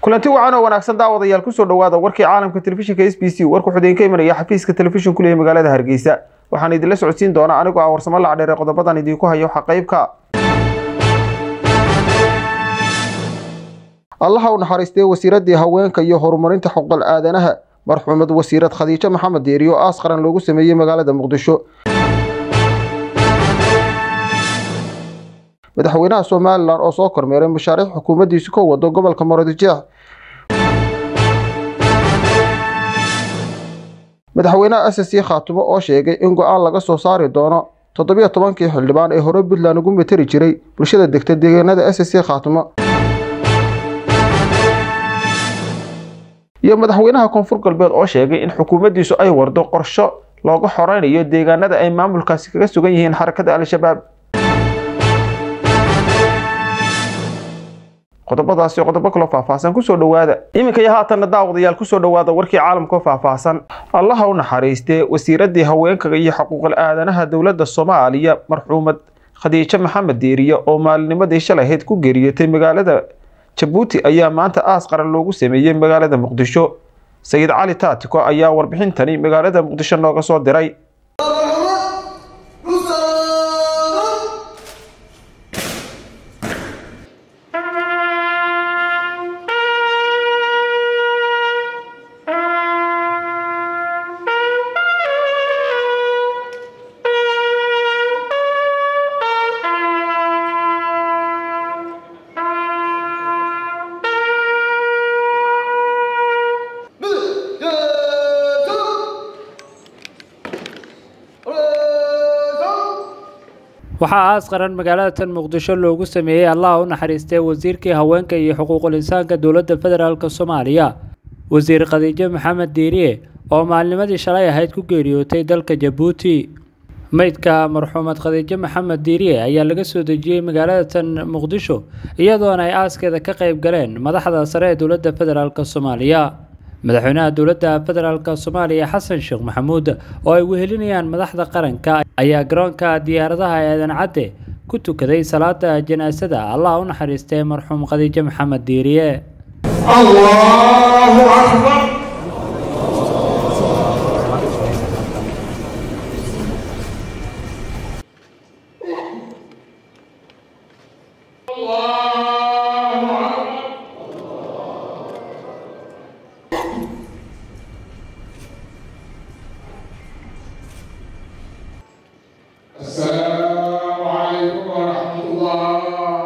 kulanti wacan oo wanaagsan daawadayaal kusoo dhawaada warkii caalamka telefishinka s b c warku xudeen ka imanaya xafiiska telefishin kuleeya magaalada hargeysa waxaan idinla socodsiin doonaa anigoo ah warsamo lacdheere qodobadan idinku hayo waxa qaybka allaha u naxariistay wasiiradii haweenka iyo horumarinta xuquuqal aadanaha marxuumad wasiirad khadiijo maxamed deeri oo aas qaran loogu sameeyey magaalada muqdisho madaxweynaha somalilan oo soo kormeeray mashaariic xukuumaddiisu ka wado gobolka marodijeex madaxweynaha s c khaatumo oo sheegay in go-aan laga soo saari doono toddobiyo tobankii xildhibaan ee hore puntland ugu materi jiray bulshada degta deegaanada s c khaatumo iyo madaxweynaha koonfur galbeed oo sheegay in xukuumaddiisu ay wardo qorsho looga xoreynayo deegaanada ay maamulkaasi kaga sugan yihiin xarakada al-shabaab qodobadaasi qodobo kaloo faahfaahsan kusoo dhawaada iminka iyo haatanna daawadayaal kusoo dhawaada warkii caalamkao faahfaahsan allaha u naxariistee wasiiradii haweenka iyo xuquuqal aadanaha dowladda soomaaliya marxuumad khadiijo maxamed deeriye oo maalinimadii shalahayd ku geeriyotay magaalada jabuuti ayaa maanta aas qaran loogu sameeyey magaalada muqdisho sayid cali taatiko ayaa warbixintani magaalada muqdisho nooga soo diray waxaa aas qaran magaalada tan muqdisho loogu sameeyey allaha u naxariistay wasiirkii haweenka iyo xuquuqul insaanka dowladda federaalk soomaaliya wasiir khadiijo maxamed diiriye oo maalnimadii shalay ahayd ku geeriyootay dalka jabuuti meydka marxuumad khadiijo maxamed diiriye ayaa laga soo dejiyey magaalada tan muqdisho iyadoona ay aaskeeda ka qayb galeen madaxda sare ee dowladda federaalk soomaaliya madaxweynaha dowladda federaalk soomaaliya xasan sheekh maxamuud oo ay wehelinayaan madaxda qaranka ayaa garoonka diyaaradaha eedan cadde ku tukaday salaada janaasada allah u naxariistay marxuum khadiijo maxamed diiriye السلام عليكم ورحمة الله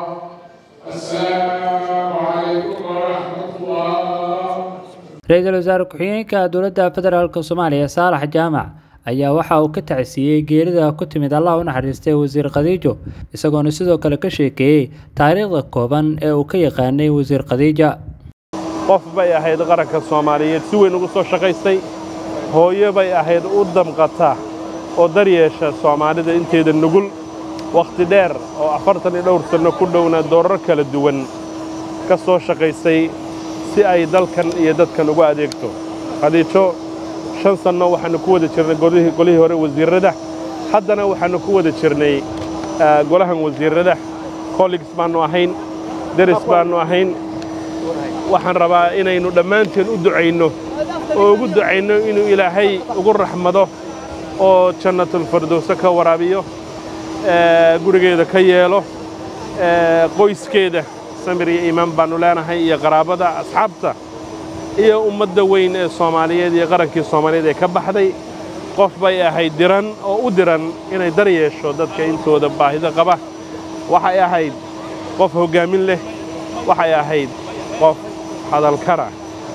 السلام عليكم ورحمة الله ra-iisul wasaare ku-xigeenka dowladda federaalk soomaaliya saalax jaamac ayaa waxa uu ka tacsiiyey geerida ku timid allah u naxariistay wasiir khadiijo isagoona sidoo kale ka sheekeeyey taariikhda kooban ee uu ka yaqaanay wasiir khadiija qof bay ahayd qaranka soomaaliyeed si weyn ugu soo shaqaystay hooyo bay ahayd u damqata oo daryeesha soomaalida inteeda nugul wakhti dheer oo afartan iyo dhowr sanno ku dhowna doorar kala duwan ka soo shaqaysay si ay dalkan iyo dadkan ugu adeegto khadiijo shan sanno waxaannu ku wada jirnay golihii hore wasiirrada haddana waxaannu ku wada jirnay golahan wasiirrada collegs baannu ahayn deris baannu ahayn waxaan rabaa inaynu dhammaanteen u ducayno oo ugu ducayno inuu ilaahay ugu raxmado oo jannatulfirdowse ka waraabiyo gurigeeda ka yeelo qoyskeeda samir iyo iimaan baannu leenahay iyo qaraabada asxaabta iyo ummadda weyn ee soomaaliyeed iyo qarankii soomaaliyeed ee ka baxday qof bay ahayd diran oo u diran inay dar yeesho dadka intooda baahida qaba waxay ahayd qof hoggaamin leh waxay ahayd qof hadalkana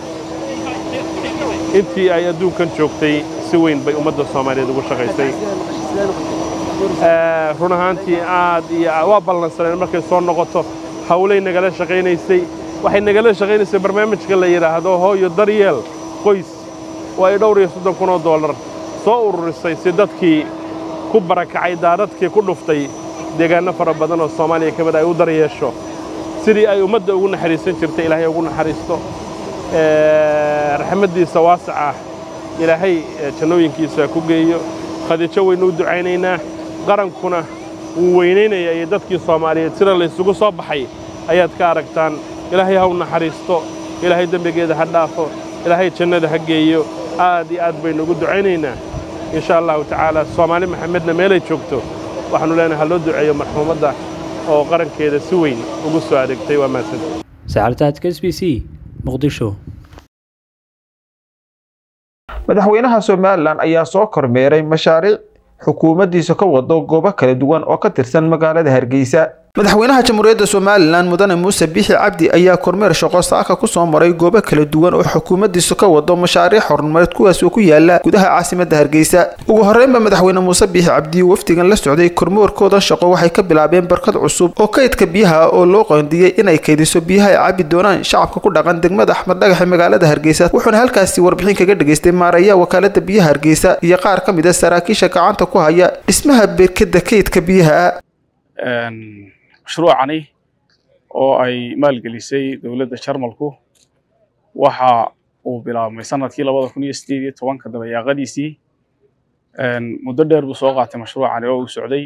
intii ay adduunkan joogtay si weyn bay ummadda soomaaliyeed ugu shaqaysay run ahaantii aad iyo waa ballansaneen markay soo noqoto hawlay nagala shaqaynaysay waxay nagala shaqaynaysay barnaamijka la yidhaahdo hooyo daryeel qoys oo ay dhowr iyo soddon kun oo dollar soo ururisay si dadkii ku barakacay daadadkii ku dhuftay deegaanno fara badan oo soomaaliya ka mid ay u daryeesho sidii ay ummadda ugu naxariisan jirtay ilaahay ugu naxariisto raxmaddiisa waasac ah ilaahay jannooyinkiisa ku geeyo khadiijo waynu u ducaynaynaa qarankuna wuu weynaynaya iyo dadkii soomaaliyeed sida laysugu soo baxay ayaad ka aragtaan ilaahay ha u naxariisto ilaahay dembigeeda ha dhaafo ilaahay jannada ha geeyo aad iyo aad baynu ugu ducaynaynaa in sha allahu tacaala soomaali maxamedna meelay joogto waxaanu leenahay ha loo duceeyo marxuumadda oo qarankeeda si weyn ugu soo adeegtay waa mahadsan saxartaadka s b c muqdisho madaxweynaha somalilan ayaa soo kormeeray mashaariic xukuumaddiisa ka wado goobo kala duwan oo ka tirsan magaalada hargeysa madaxweynaha jamhuuriyadda somalilan mudane muuse biixi cabdi ayaa kormeer shaqo saaka kusoo maray goobo kala duwan oo xukuumaddiisu ka wado mashaariic horumareed kuwaas oo ku yaala gudaha caasimadda hargeysa ugu horreynba madaxweyne muuse biixi cabdi wafdigan la socday kormeerkooda shaqo waxay ka bilaabeen barkad cusub oo kaydka biyaha oo loo qoondiyey inay kaydiso biyaha ay cabi doonaan shacabka ku dhaqan degmada axmed dhagaxe magaalada hargeysa wuxuuna halkaasi warbixin kaga dhageystay maaraya wakaalada biyaha hargeysa iyo qaar ka mid a saraakiisha gacanta ku haya dhismaha berkada kaydka biyaha mashruucani oo ay maalgelisay dowladda jarmalku waxa uu bilaabmay sanadkii labada kun iyo sideed iyo tobanka dabayaaqadiisii muddo dheer buu soo qaatay mashruucani oo uu socday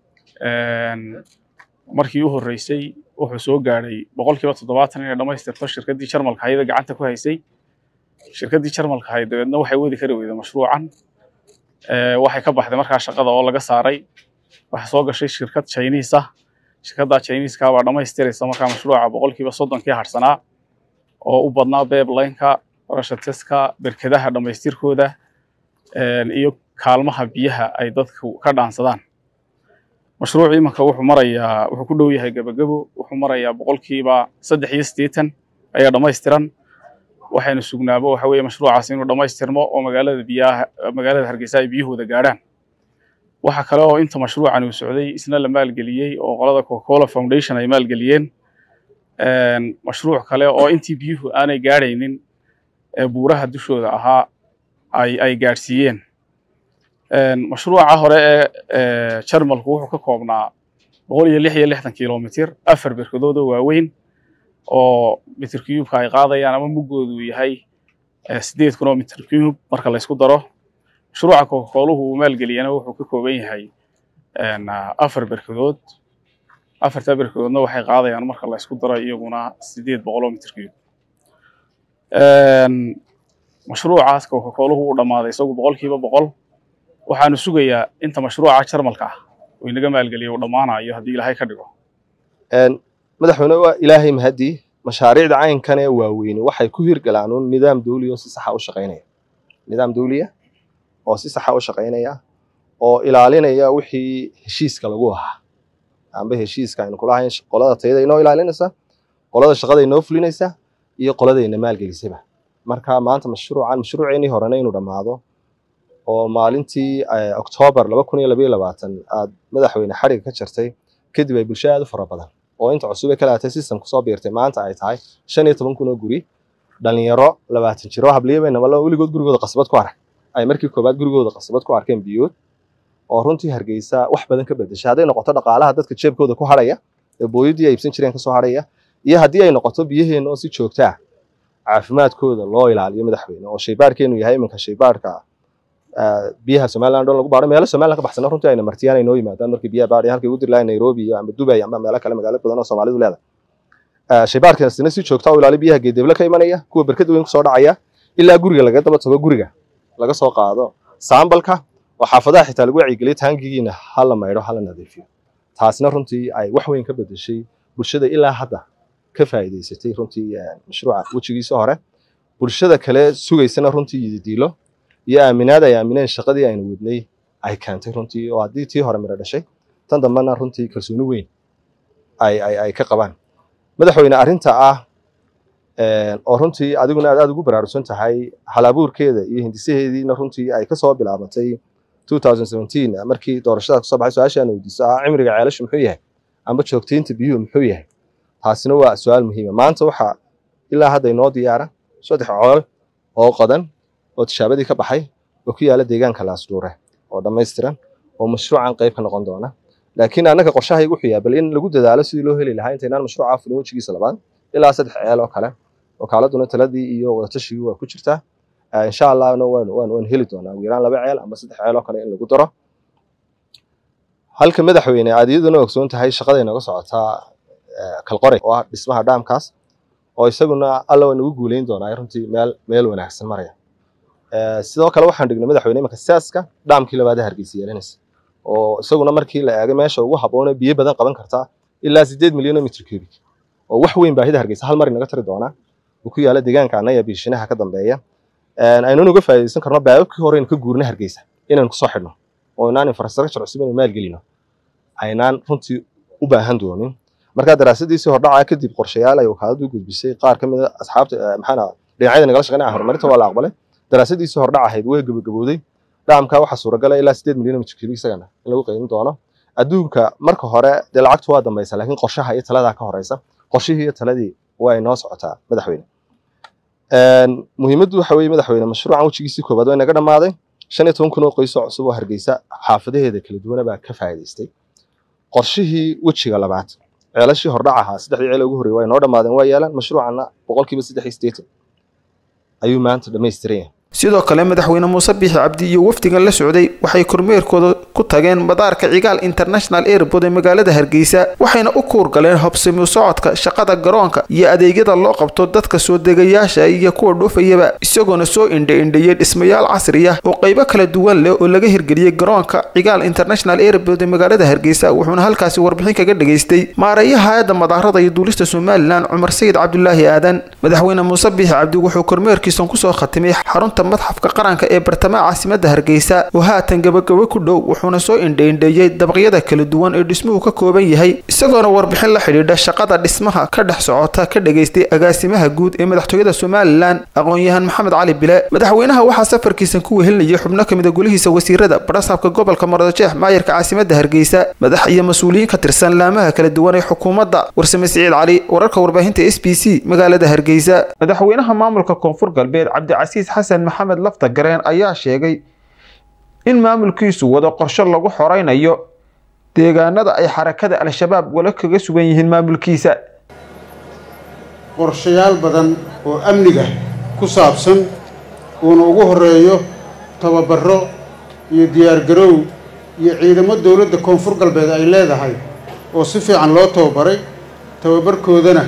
markii u horreysay wuxuu soo gaadhay boqolkiiba toddobaatan inay dhammaystirto shirkaddii jarmalka hayada gacanta ku haysay shirkaddii jarmalka hay dabeedna waxay wadi kari weyday mashruucan waxay ka baxday markaa shaqada oo laga saaray waxaa soo gashay shirkad chinese ah shirkadda chinese-ka baa dhammaystiraysa markaa mashruuca boqolkiiba soddonkii harsanaa oo u badnaa beeblineka rashateska berkadaha dhammaystirkooda iyo kaalmaha biyaha ay dadku ka dhaansadaan mashruucu imanka wuxuu marayaa wuxuu ku dhow yahay gebagebo wuxuu marayaa boqolkiiba saddex iyo siddeetan ayaa dhammaystiran waxaynu sugnaabo waxa weeye mashruucaas inuu dhammaystirmo oo magaalada biyaha magaalada hargeysa ay biyahooda gaadhaan waxa kale oo inta mashruucan uu socday isna la maalgeliyey oo qolada coca-cola foundation ay maalgeliyeen mashruuc kale oo intii biyuhu aanay gaadhaynin ee buuraha dushooda ahaa ay ay gaadhsiiyeen mashruuca hore ee jarmalku wuxuu ka koobnaa boqol iyo lix iyo lixdan kilomitir afar berkadood oo waaweyn oo mitir cubeka ay qaadayaan ama muggoodu yahay sideed kun oo mitir cube marka la isku daro mashruuca coca-coluhu uu maalgeliyana wuxuu ka kooban yahay afar berkadood afartaa berkadoodna waxay qaadayaan marka la isku daro iyaguna sideed boqol oo mitir cube mashruucaas coca-coluhu uu dhammaaday isagu boqolkiiba boqol waxaanu sugayaa inta mashruuca jarmalka ah uu inaga maalgeliyo uu dhammaanayo haddii ilaahay ka dhigo madaxweyne waa ilaahay mahadii mashaariicda caynkan ee waaweyni waxay ku hirgalaan un nidaam dawliya oo si saxa u shaqaynaya nidaam dawliya oo si saxa u shaqaynaya oo ilaalinaya wixii heshiiska lagu ahaa amba heshiiska aynu kula ahayn qolada tayada inoo ilaalinaysa qolada shaqada inoo fulinaysa iyo qoladayna maalgelisaba marka maanta mashruucan mashruuceennii horena inuu dhammaado oo maalintii oktoobar laba kun iyo labaiyo labaatan aad madaxweyne xadhiga ka jartay kadib ay bulsho aad u fara badan oo inta cusub ee ka laatay system kusoo biirtay maanta ay tahay shan iyo toban kun oo guri dhalinyaro labaatan jiro habliyabayna wala weligood gurigooda qasbad ku arag ay markii koobaad gurigooda qasbad ku arkeen biyood oo runtii hargeysa wax badan ka bedeshay hadday noqoto dhaqaalaha dadka jeebkooda ku hadhaya ee booyadii ay iibsan jireen kasoo hadhaya iyo haddii ay noqoto biyaheenna oo si joogta ah caafimaadkooda loo ilaaliyo madaxweyne oo shaybaarkeenu yahay iminka shaybaarka biyaha somaliland oo lagu baaro meelo somaliland ka baxsana runtii ayna martiyaan ay noo yimaadaan markii biyaha baadhay halkay ugu diri lahayn nairobi iyo ama dubai ama meelo kale magaalo badan oo soomaalidu leedahay shaybaarkaasina si joogta u ilaaliyo biyaha geedeble ka imanaya kuwa berkada weyn kusoo dhacaya ilaa guriga laga daba tago guriga laga soo qaado saambalka oo xaafadaha xitaa lagu wacyigeliyay taangigiina hala maydho hala nadiifiyo taasna runtii ay wax weyn ka bedeshay bulshada ilaa hadda ka faa'iidaysatay runtii mashruuca wejigiisa hore bulshada kale sugaysana runtii yididiilo iyo aaminaad ay aamineen shaqadii aynu wadnay ay keentay runtii oo haddii tii hore miro dhashay tan dambena runtii kalsooni weyn ay ay ay ka qabaan madaxweyne arrinta ah oo runtii adiguna aad aad ugu baraarugsan tahay halabuurkeeda iyo hindisaheediina runtii ay kasoo bilaabatay 2017 markii doorashada kasoo baxay su-aasha aan weydiiso ah cimriga ceelashu muxuu yahay amba joogtaynta biyuhu muxuu yahay taasina waa su-aal muhiima maanta waxaa ilaa hadda inoo diyaara saddex cool oo qodan oo tishaabadii ka baxay oo ku yaala deegaanka laasdhuure oo dhammaystiran oo mashruucan qayb ka noqon doona laakiin annaga qorshahaygu wuxuu yahay bal in lagu dadaalo sidii loo heli lahaa intaynaan mashruucaa fulin wejigiisa labaad ilaa saddex ceel oo kale wakaaladuna taladii iyo wadatashigu waa ku jirtaa insha allahna waan waan waan heli doonaa ugu yaraan laba ceel ama saddex ceel oo kale in lagu daro halka madaxweyne aad iyaduna ogsoon tahay shaqada inooga socotaa kalqore oo ah dhismaha dhaamkaas oo isaguna alla waa nagu guuleyn doonaa runtii meel meel wanaagsan maraya sidoo kale waxaan dhignay madaxweyne imanka saaska dhaamkii labaad hargeysa yeelanaysa oo isaguna markii la eegay meesha ugu habboone biyo badan qaban kartaa ilaa sideed milyan oo mitr cubic oo wax weyn baahida hargeysa hal mar inaga tari doonaa uu ku yaala deegaanka anaya biishinaha ka dambeeya aynu uga faa'iidaysan karno baababkii hore aynu ka guurna hargeysa inaynu kusoo xidhno oo inaan infrastructure cusub inaynu maalgelino aynaan runtii u baahan doonin markaa daraasadiisii hordhaca kadib qorshayaal ay wakaaladu u gudbisay qaar ka mid a asxaabta maxaana dhinacyada nagala shaqeynaya horumarinta waa la aqbalay daraasadiisii hordhac ahayd way gabagabowday dhaamka waxaa suuragala ilaa sideed milyan oo mitrcubic isagana in lagu qiimin doono adduunka marka hore dee lacagtu waa dambaysa laakiin qorshaha iyo taladaa ka horeysa qorshihii iyo taladii waa inoo socotaa madaxweyne muhiimaddu waxa weeye madaxweyne mashruucan wejigiisii koowaad waa inaga dhammaaday shan iyo toban kun oo qoys oo cusub oo hargeysa xaafadaheeda kala duwana baa ka faa'iidaystay qorshihii wejiga labaad ceelashii hordhac ahaa saddexdii ceel ugu horreeyay waa inoo dhammaadeen waa yeelaan mashruucanna boqolkiiba saddex iyo siddeetan ayuu maanta dhammaystiran yahay sidoo kale madaxweyne muuse biixi cabdi iyo wafdigan la socday waxay kormeerkooda ku tageen madaarka cigaal international airport ee magaalada hargeysa waxayna u kuurgaleen habsami socodka shaqada garoonka iyo adeegyada loo qabto dadka soo degayaasha iyo kuwa dhuufayaba isagoona soo indha-indheeyey dhismayaal casri ah oo qaybo kala duwan leh oo laga hirgeliyey garoonka cigaal international airport ee magaalada hargeysa wuxuuna halkaasi warbixin kaga dhageystay maareeyaha hay-adda madaarada iyo duulista somalilan cumar sayid cabdulaahi aadan madaxweyne muuse biixi cabdi wuxuu kormeerkiisan kusoo khatimay xarunta madxafka qaranka ee bartamaha caasimadda hargeysa oo haatan gabagabo ku dhow wuxuuna soo indha-indheeyey dabaqyada kala duwan ee dhismuhu ka kooban yahay isagoona warbixin la xidhiidha shaqada dhismaha ka dhex socota ka dhageystay agaasimaha guud ee madaxtooyada somalilan aqoon-yahan maxamed cali bile madaxweynaha waxaa safarkiisan ku wehelinayay xubno ka mida golihiisa wasiirada barasaabka gobolka mardajeex maayarka caasimadda hargeysa madax iyo mas-uuliyiin ka tirsan laamaha kala duwan ee xukuumadda warsame siciid cali wararka warbaahinta s b c magaalada hargeysa madaxweynaha maamulka koonfur galbeed cabdicasiis xasan maxamed lafta gareen ayaa sheegay in maamulkiisu wado qorsho lagu xoreynayo deegaanada ay xarakada al-shabaab wala kaga sugan yihiin maamulkiisa qorshayaal badan oo amniga ku saabsan uuna ugu horeeyo tababaro iyo diyaargaroow iyo ciidamo dowladda koonfur galbeed ay leedahay oo si fiican loo tababaray tababarkoodana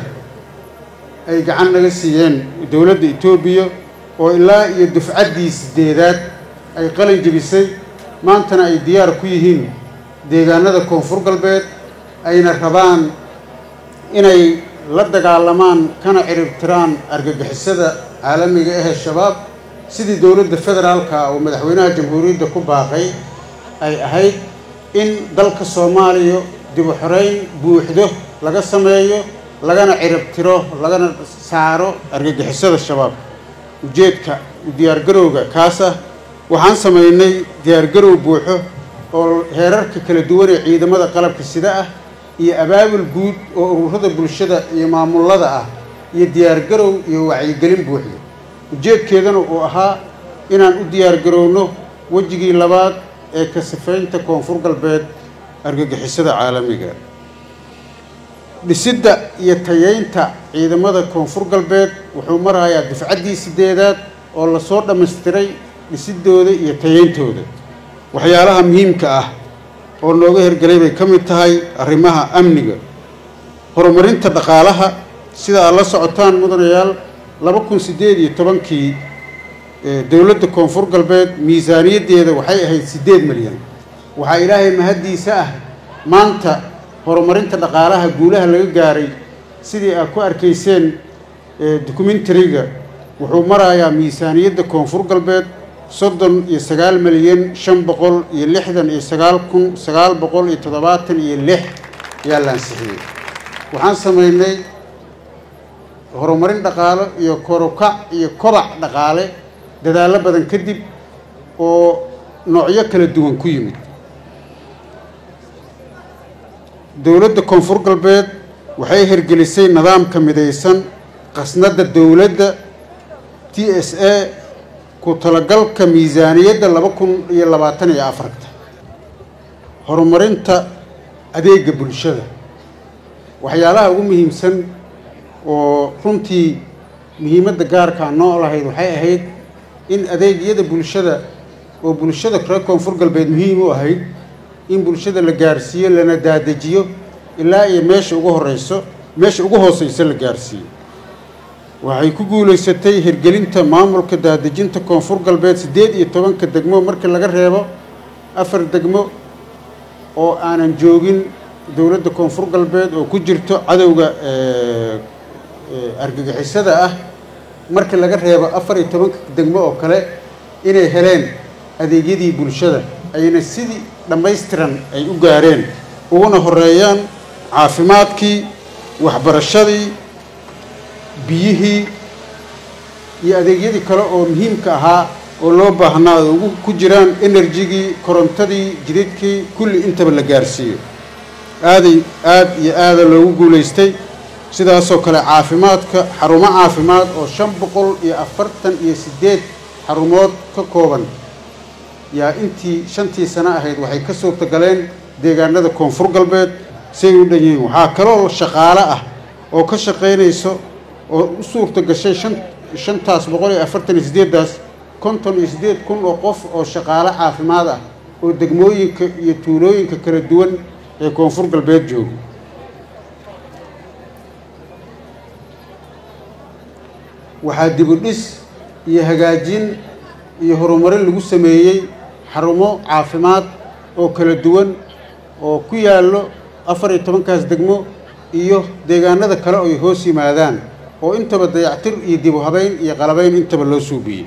ay gacan naga siiyeen dowladda etoobiya oo ilaa iyo dufcaddii sideedaad ay qalin jebisay maantana ay diyaar ku yihiin deegaanada koonfur galbeed ayna rabaan inay la dagaalamaan kana ciribtiraan argagixisada caalamiga ahee shabaab sidii dowladda federaalka oo madaxweynaha jamhuuriyadda ku baaqay ay ahayd in dalka soomaaliya dib u xoreyn buuxdo laga sameeyo lagana ciribtiro lagana saaro argagixisada shabaab ujeedka diyaargarowga kaas ah waxaan samaynay diyaargarow buuxo oo heerarka kala duwan ee ciidamada qalabka sida ah iyo abaabul guud oo ururada bulshada iyo maamulada ah iyo diyaargarow iyo wacyigelin buuxda ujeedkeedana uu ahaa inaan u diyaargarowno wejigii labaad ee ka sifaynta koonfur galbeed argagixisada caalamiga dhisidda iyo tayeynta ciidamada koonfur galbeed wuxuu marayaa difcaddii sideedaad oo lasoo dhammaystiray dhisidooda iyo tayeyntooda waxyaalaha muhiimka ah oo nooga hergelay bay ka mid tahay arrimaha amniga horumarinta dhaqaalaha sida aad la socotaan mudanayaal laba kun siddeed iyo tobankii dowladda koonfur galbeed miisaaniyaddeeda waxay ahayd siddeed milyan waxaa ilaahay mahaddiisa ah maanta horumarinta dhaqaalaha guulaha laga gaaray sidii aad ku arkayseen documentariga wuxuu marayaa miisaaniyadda koonfur galbeed soddon iyo sagaal milyan shan boqol iyo lixdan iyo sagaal kun sagaal boqol iyo toddobaatan iyo lix ayaa la ansixiyey waxaan samaynay horumarin dhaqaalo iyo korukac iyo kobac dhaqaale dadaallo badan kadib oo noocyo kala duwan ku yimid dowladda koonfur galbeed waxay hirgelisay nidaamka midaysan qasnadda dowladda t s a ku talagalka miisaaniyadda laba kun iyo labaatan iyo afarta horumarinta adeega bulshada waxyaalaha ugu muhiimsan oo runtii muhiimadda gaarkaa noo lahayd waxay ahayd in adeegyada bulshada oo bulshada reer koonfur galbeed muhiim u ahayd in bulshada la gaarsiiyo lana daadejiyo ilaa iyo meesha ugu horeyso meesha ugu hooseyso la gaarsiiyo waxay ku guulaysatay hirgelinta maamulka daadejinta koonfur galbeed siddeed iyo tobanka degmo markii laga reebo afar degmo oo aanan joogin dowladda koonfur galbeed oo ku jirto cadowga argagixisada ah markii laga reebo afar iyo tobanka degmo oo kale inay heleen adeegyadii bulshada ayna sidii dhammaystiran ay u gaareen uguna horeeyaan caafimaadkii waxbarashadii biyihii iyo adeegyadii kale oo muhiimka ahaa oo loo baahnaa ay ugu ku jiraan enerjigii korontadii jididkii kulli intaba la gaarsiiyo aaday aad iyo aada loogu guulaystay sidaasoo kale caafimaadka xarumo caafimaad oo shan boqol iyo afartan iyo siddeed xarumood ka kooban yaa intii shantii sano ahayd waxay ka suurtagaleen deegaanada koonfur galbeed say u dhan yihiin waxaa kaloo shaqaale ah oo ka shaqaynayso oo u suurta gashay shan shantaas boqol iyo afartan iyo siddeeddaas konton iyo siddeed kun oo qof oo shaqaale caafimaad ah oo degmooyinka iyo tuulooyinka kala duwan ee koonfur galbeed jooga waxaa dibudhis iyo hagaajin iyo horumarin lagu sameeyey xarumo caafimaad oo kala duwan oo ku yaallo afar iyo tobankaas degmo iyo deegaanada kale oo ay hoos yimaadaan oo intaba dayactir iyo dib u habeyn iyo qalabayn intaba loo suubiyey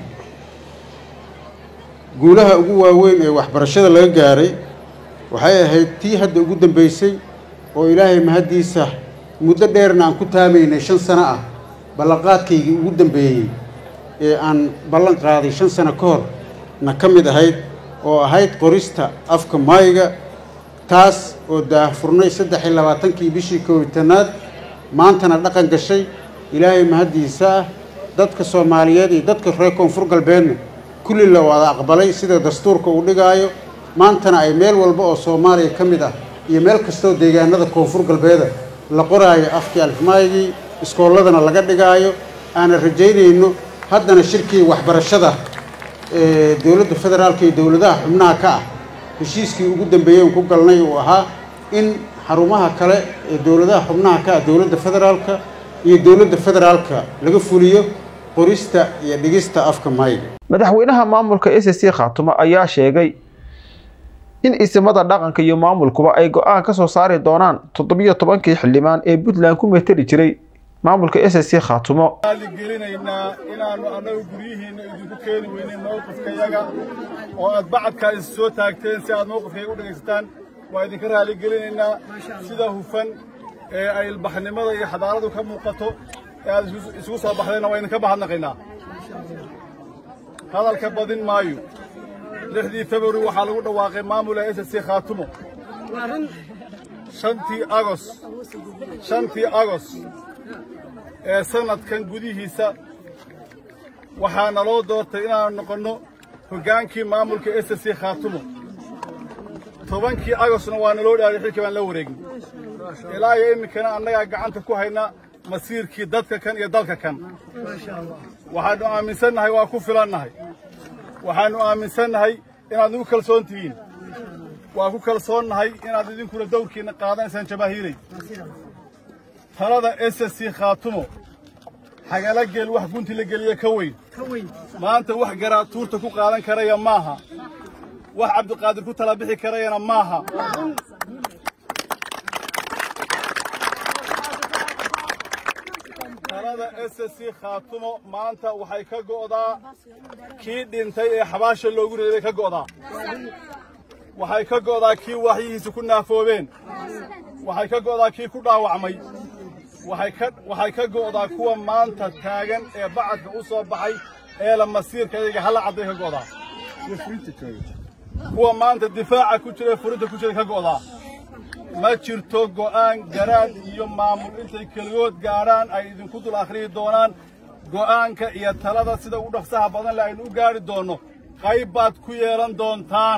guulaha ugu waaweyn ee waxbarashada laga gaaray waxay ahayd tii hadda ugu dambeysay oo ilaahay mahaddiisa muddo dheerna aan ku taamaynay shan sano ah ballanqaadkaygii ugu dambeeyey ee aan ballan qaaday shan sano ka hor na ka mid ahayd oo ahayd qorista afka maayiga taas oo daahfurnay saddex iyo labaatankii bishii koobitanaad maantana dhaqan gashay ilaahay mahaddiisa ah dadka soomaaliyeed iyo dadka reer koonfur galbeedna kulli la wada aqbalay sida dastuurka uu dhigaayo maantana ay meel walba oo soomaaliya ka mid ah iyo meel kastoo deegaanada koonfur galbeeda la qoraayo afkii alfmaayigii iskoolladana laga dhigaayo aanan rajaynayno haddana shirkii waxbarashada ee dowladda federaalka iyo dowladaha xubnaha ka ah heshiiskii ugu dambeeyey ku galnay uu ahaa in xarumaha kale ee dowladaha xubnaha ka ah dowladda federaalka iyo dowladda federaalka laga fuliyo qorista iyo dhigista afka maayiga madaxweynaha maamulka s c khaatumo ayaa sheegay in isimada dhaqanka iyo maamulkuba ay go-aan ka soo saari doonaan toddobiyo tobankii xildhibaan ee puntland ku meteli jiray maamulka s c khaatumo gelinaynaa inaannu annagu guryihiinna idinku keeni weynin mowqifkayaga oo aad bacadkaa is soo taagteen si aad mowqifkayaga u dhegaysataan waa idinka raalligelinaynaa sida hufan ee ay ilbaxnimada iyo xadaaradu ka muuqato ee aad isugu soo baxdeenna waa idinka mahadnaqaynaa hadalka badin maayo lixdii februari waxaa lagu dhawaaqay maamula s c khaatumo shantii agos shantii agos ee sannadkan gudihiisa waxaa naloo doortay inaannu noqonno hoggaankii maamulka s c khaatumo tobankii agosna waa naloo dhaaday xilkii baan la wareegin ilaa iyo iminkana annagaa gacanta ku hayna masiirkii dadka kan iyo dalka kan waxaannu aaminsannahay waa ku filannahay waxaannu aaminsannahay inaad nagu kalsoon tihiin waa ku kalsoonnahay inaad idinkuna dawrkiinna qaadanaysaan jamaahiiray talada s c khaatumo xagala geel wax gunti la geliye ka weyn maanta wax garaatuurta ku qaadan karaya maaha wax cabdiqaadir ku tala bixi karayana maaha talada s c khaatumo maanta waxay ka go'daa kii dhintay ee xabaasha loogu reebay ka go'daa waxay ka go'daa kii waxyihiisa ku naafoobeen waxay ka go'daa kii ku dhaawacmay waxay ka go'daa kuwa maanta taagan ee bacadka u soo baxay ee la masiirka iyaga hala cadday ka go'daa kuwa maanta difaaca ku jira ee furinta ku jira ka go'daa ma jirto go'aan garaad iyo maamul intay keligood gaadhaan ay idinku dul akhriyi doonaan go'aanka iyo talada sida ugu dhaqsaha badan le aynu u gaadhi doonno qayb baad ku yeelan doontaan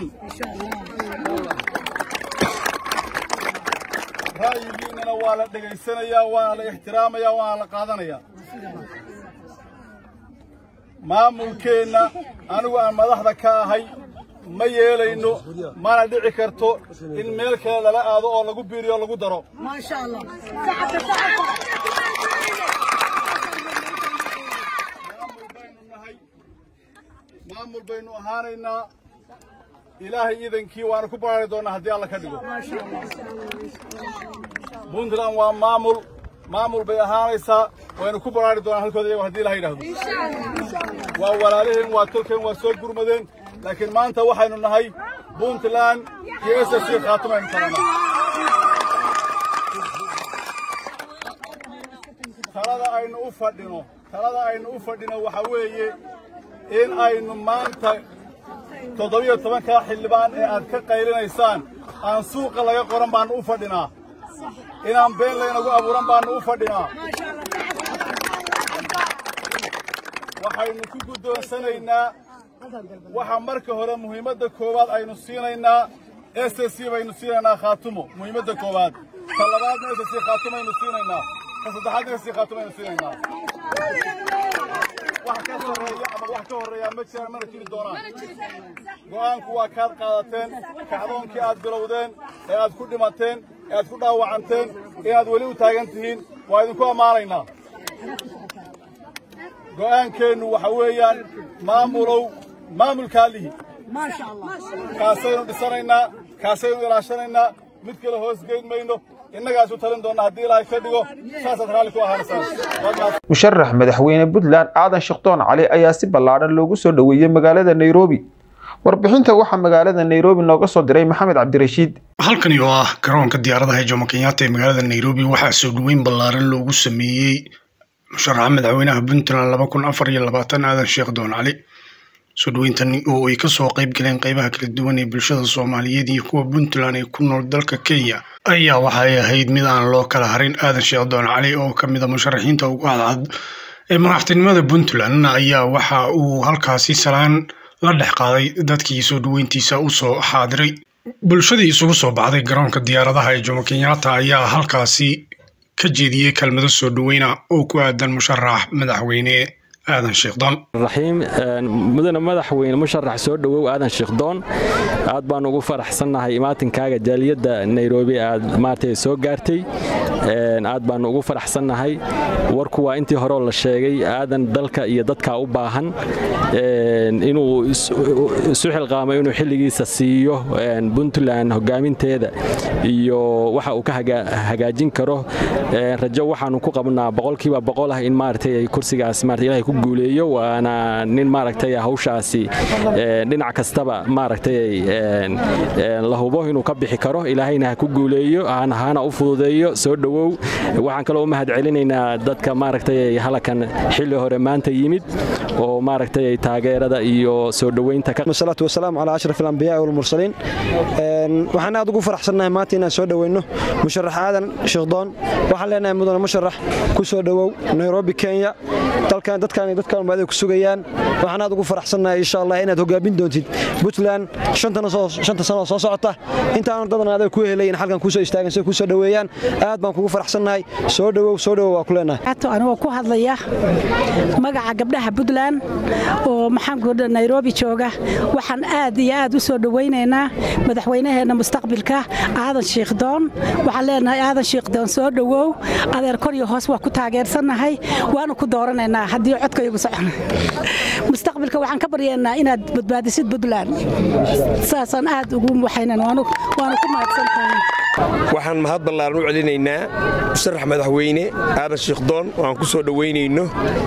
ra'yigiinnana waa la dhegaysanayaa waana la ixtiraamayaa waana la qaadanayaa maamulkeenna anigu aan madaxda ka ahay ma yeelayno mana dhici karto in meel kale lala aado oo lagu biiriyo o lagu daro maamul baynu ahaanaynaa ilaahay iidankii waanu ku baraari doonnaa haddii alla ka dhigo puntland waa maamul maamul bay ahaanaysaa waynu ku baraari doonaa halkooda iyago haddii ilaha yidhaahdo waa walaaliheen waa tolkeen waa soo gurmadeen laakiin maanta waxaynu nahay puntland iyo s s khaatumaynu talanaa talada aynu u fadhino talada aynu u fadhino waxaa weeye in aynu maanta toddobiyo tobankaa xildhibaan ee aad ka qaylinaysaan aan suuqa laga qoran baannu u fadhinaa inaan been laynagu abuuran baannu u fadhinaa waxaynu ku guddoonsanaynaa waxa marka hore muhiimadda koowaad aynu siinaynaa s s baynu siinaynaa khaatumo muhiimadda koowaad ta labaadna s s khaatumaynu siinaynaa ka saddexaadna s s khaatumaynu siinaynaa wax ka sarreeya ama wax ka horreeyaa ma jiraan mana jiri doonaan go'aanku waa kaad qaadateen kacdoonkii aad bilowdeen ee aad ku dhimateen ee aad ku dhaawacanteen inaad weli u taagan tihiin waa idinku ammaanaynaa go'aankeennu waxa weeyaan maamulow maamulkaa lihi kaasaynu dhisanaynaa kaasaynu ilaashanaynaa mid kale hoos geyn mayno innagaas u talin doonna haddii ilaahay ka dhigo saasaad raalli ku ahaanaysaan musharax madaxweyne puntland aadan shekdoon cali ayaa si ballaadhan loogu soo dhoweeyey magaalada nairobi warbixinta waxaa magaalada nairobi nooga soo diray maxamed cabdirashiid halkani oo ah garoonka diyaaradaha jomo kenyatta ee magaalada nairobi waxaa soo dhoweyn ballaaran loogu sameeyey musharaxa madaxweynaha puntland laba kun afar iyo labaatan aadan sheekh doon cali soo dhoweyntan oo ay kasoo qayb galeen qeybaha kala duwan ee bulshada soomaaliyeed iyo kuwa puntland ee ku nool dalka kenya ayaa waxay ahayd mid aan loo kala harin aadan sheekh doon cali oo ka mid a musharaxiinta ugu cadcad ee madaxtinimada puntland ayaa waxa uu halkaasi salaan la dhex qaaday dadkii soo dhoweyntiisa usoo xaadiray bulshadii isugu soo baxday garoonka diyaaradaha ee jomo kenyatta ayaa halkaasi ka jeediyey kelmado soo dhoweyna oo ku aadan musharax madaxweyne aadan sheekhdon raxiim mudane madaxweyne musharax soo dhowow aadan sheekhdoon aad baan ugu faraxsannahay imaatinkaaga jaaliyadda nairobi aad maartay soo gaartay aad baan ugu faraxsannahay warku waa intii horeo la sheegay aadan dalka iyo dadka u baahan inuu isu xilqaamay inuu xilligiisa siiyo puntland hogaaminteeda iyo waxa uu ka hagaajin karo rajo waxaanu ku qabnaa boqolkiiba boqol ah in maaragtay kursigaas maarata ilahay ku guuleeyo waana nin maaragtay hawshaasi dhinac kastaba maaragtay la hubo inuu ka bixi karo ilaahayna ha ku guuleeyo hana u fududeeyo soo dhowow waxaan kaloo u mahad celinaynaa dadka maaragtay halakan xilli hore maanta yimid oo maaragtay taageerada iyo soo dhoweynta wasalaatu wasalaamu calaa ashraf alambiyaai walmursaliin waxaan aad ugu faraxsannahay maanta inaan soo dhoweyno musharax aadan sheekhdoon waxaan leenahay mudane musharax ku soo dhowow nairobi kenya dalkan dadkan dadkan umaaday ku sugayaan waxaan aad ugu faraxsannahay insha allah inaad hogaamin doontid puntland shanta sano soo socota intaan dadan adag ku helayin halkan kusoo istaagan si kusoo dhoweeyaan aad baan kugu faraxsannahay soo dhowow soo dhowow waa ku leenahay anigoo ku hadlaya magaca gabdhaha puntland oo maxaankuda nairobi jooga waxaan aad iyo aad u soo dhowaynaynaa madaxweynaheenna mustaqbilka aadan shiikhdoon waxaan leenahay aadan shiikhdoon soo dhowow adeer kor iyo hoos waa ku taageersannahay waanu ku dooranaynaa haddii codkaygu socon mustaqbilka waxaan ka baryaynaa inaad badbaadisid puntland saasaan aad ugu waxaynan waanu ku mahadsantahay waxaan mahad ballaaran u celinaynaa musharax madaxweyne aadan shiikhdoon oo aan ku soo dhowaynayno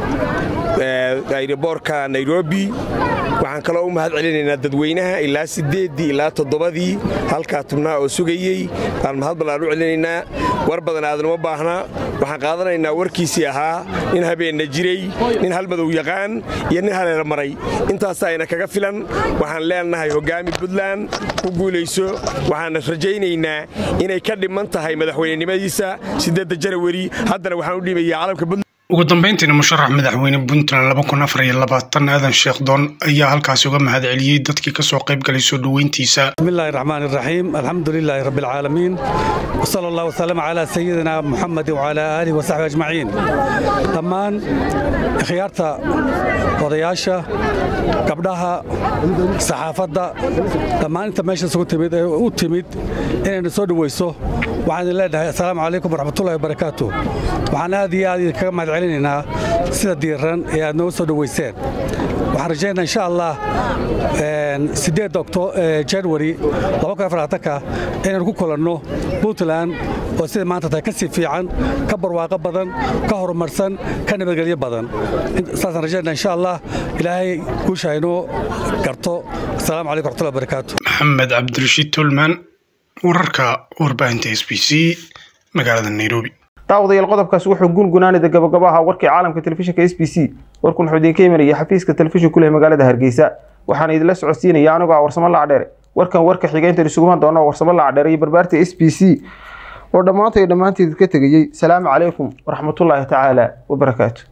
ayroboorka nairobi waxaan kaloo u mahad celinaynaa dadweynaha ilaa siddeeddii ilaa toddobadii halkaa tubnaa oo sugayey baan mahad ballaan u celinaynaa war badan aadan uma baahnaa waxaan qaadanaynaa warkiisii ahaa nin habeenna jiray nin halmadow yaqaan iyo nin haleer maray intaas ayna kaga filan waxaan leenahay hoggaami puntland ku guulayso waxaana rajaynaynaa inay ka dhiman tahay madaxweynenimadiisa siddeedda janawari haddana waxaan u dhiibayaa calamka puntland ugu dambeyntiina musharax madaxweyne puntland laba kun afar iyo labaatan aadan sheekhdoon ayaa halkaasi uga mahad celiyey dadkii ka soo qayb galay soo dhoweyntiisa bismillahi raxmaan iraxiim alxamdu lilaahi rabbi alcaalamiin wasala allah wasalama calaa sayidina muxamedi wacalaa aalihi wasaxbi ajmaciin dhammaan ikhyaarta odayaasha gabdhaha saxaafadda dhammaan inta meesha isugu timid ee u timid inaynu soo dhoweyso waxaan idin leenahay assalaamu calaykum waraxmatullahi wabarakaatu waxaan aad iyo aad idinkaga mahad celinaynaa sida diiran ee aad nooga soo dhoweyseen waxaan rajaynaa insha allah sideed january inaynu ku kulanno puntland oo sida maanta tahay ka sii fiican ka barwaaqo badan ka horumarsan ka nabadgelyo badan saasaan rajaynaa insha allah ilaahay guusha inoo garto asalaamu calaykum waxmatullahi wabarakaatu maxamed cabdirashiid tolman wararka warbaahinta s b c magaalada nairobi daawadayaal qodobkaas wuxuu gungunaanida gabagabo ahaa warkii caalamka telefishinka s b c warkun wuxuu idinka imanaya xafiiska telefishin ku leh magaalada hargeysa waxaana idinla socodsiinaya anigoo ah warsamo lacdheere warkan warka xigeynta isuguman doona warsamo lacdheere iyo barbaarta s b c oo dhammaanta iyo dhammaanteed ka tegayey salaamu calaykum waraxmatullaahi tacaala wabarakaatu